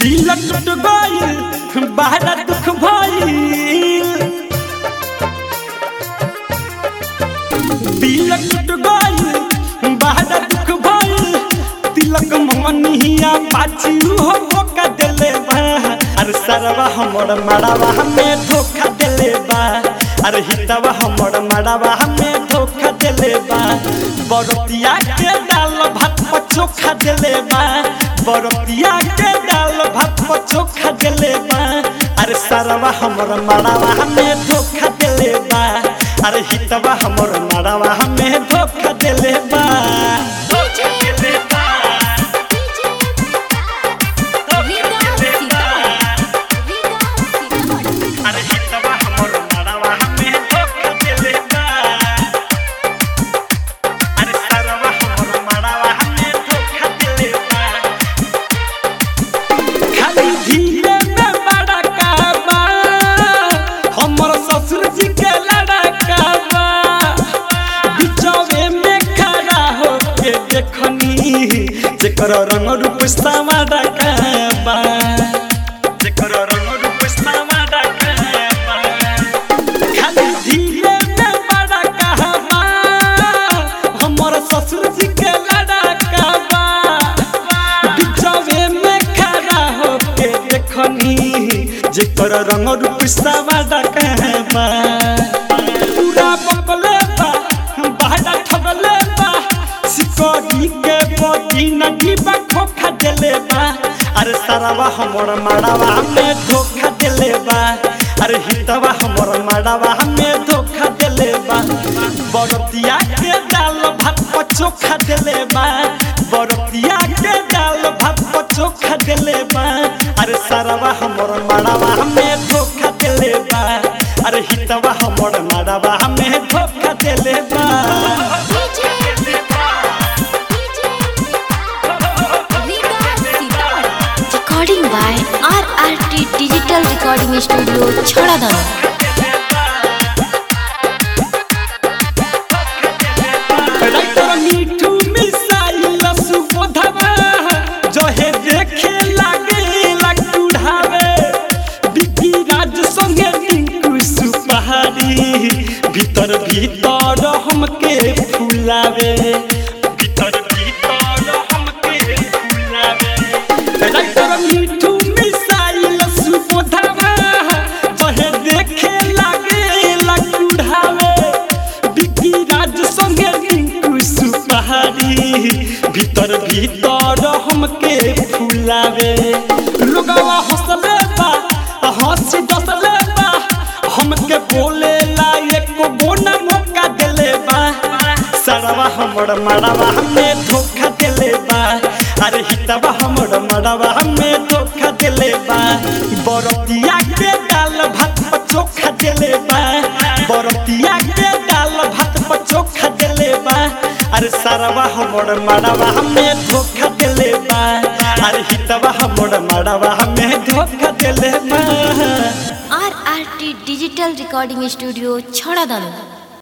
दिल टूट गइल बड़ा दुख भइल दिल टूट गइल बड़ा दुख भइल तिलक मनिया पाछी हो धोखा देले बा अरे सरवा हमर मड़ावा हमें धोखा देले बा अरे हितवा हमर मड़ावा हमें धोखा देले बा बरतिया के दाल भात पर चोखा देले बा बरतिया के दाल भात पर चोखा देले बा अरे सरवा हमर मड़ावा हमें धोखा देले बा अरे हितवा हमर मड़ावा हमें धोखा देले बा धोखा देले बा अरे हितवा हमर मड़ावा हमें धोखा देले बा अरे सरवा हमर मड़ावा हमें धोखा देले बा खाली धीरे में बड़ा काबा हमर ससुर जी के लड़का बा बिचौवे में खड़ा हो के देखनी जेकर रंग रूप सामा डकाबा जेकर रंग रूप सामा डकाबा खाली धीरे में बड़ा कहबा हमर ससुर जी के लड़का बा बिचवे में खड़ा होके देखनी जेकर रंग रूप सावा कहबा पूरा बकले बा बहड़ा ठगले बा सिकोड़ी के बदी नदी बा खोखा देले बा अरे सारावा हमर माड़ावा में धोखा देले बा अरे हितवा हमर माड़ावा में धोखा देले बा बरतिया के दाल भात पर चोखा देले बा बरतिया के दाल भात पर चोखा देले बा अरे सारावा हमर माड़ावा में धोखा देले बा अरे हितवा हमर माड़ावा में धोखा देले बा recording by RRT Digital Recording Studio, Chhadadana. Writer Mithu missile सुबोधवा जहे देखे लागे लकुढ़ावे बिकी राज संगे टिंकू सुपहारी भीतर भीतर हमके फुलावे भीतर भीतर हमके फुलावे राइटर मीठू मिसाइल सुबोधवा जहे देखे लागे लकुढ़ावे बिकी राज संगे टिंकू सुपहारी भीतर भीतर हमके फुलावे लोगवा हंसले बा हंसी डसले बा हमके बोले ला एको बोना मौका देले बा सरवा हमर मड़वा हमें धोखा देले बा अरे हितवा हमर मड़वा हमें धोखा देले बा बरतिया के दाल भात पर चोखा देले बा बरतिया के दाल भात पर चोखा देले बा अरे सरवा हमर मड़वा हमें धोखा देले बा अरे हितवा हमर मड़वा हमें धोखा देले बा RRT Digital Recording Studio, Chhadadana.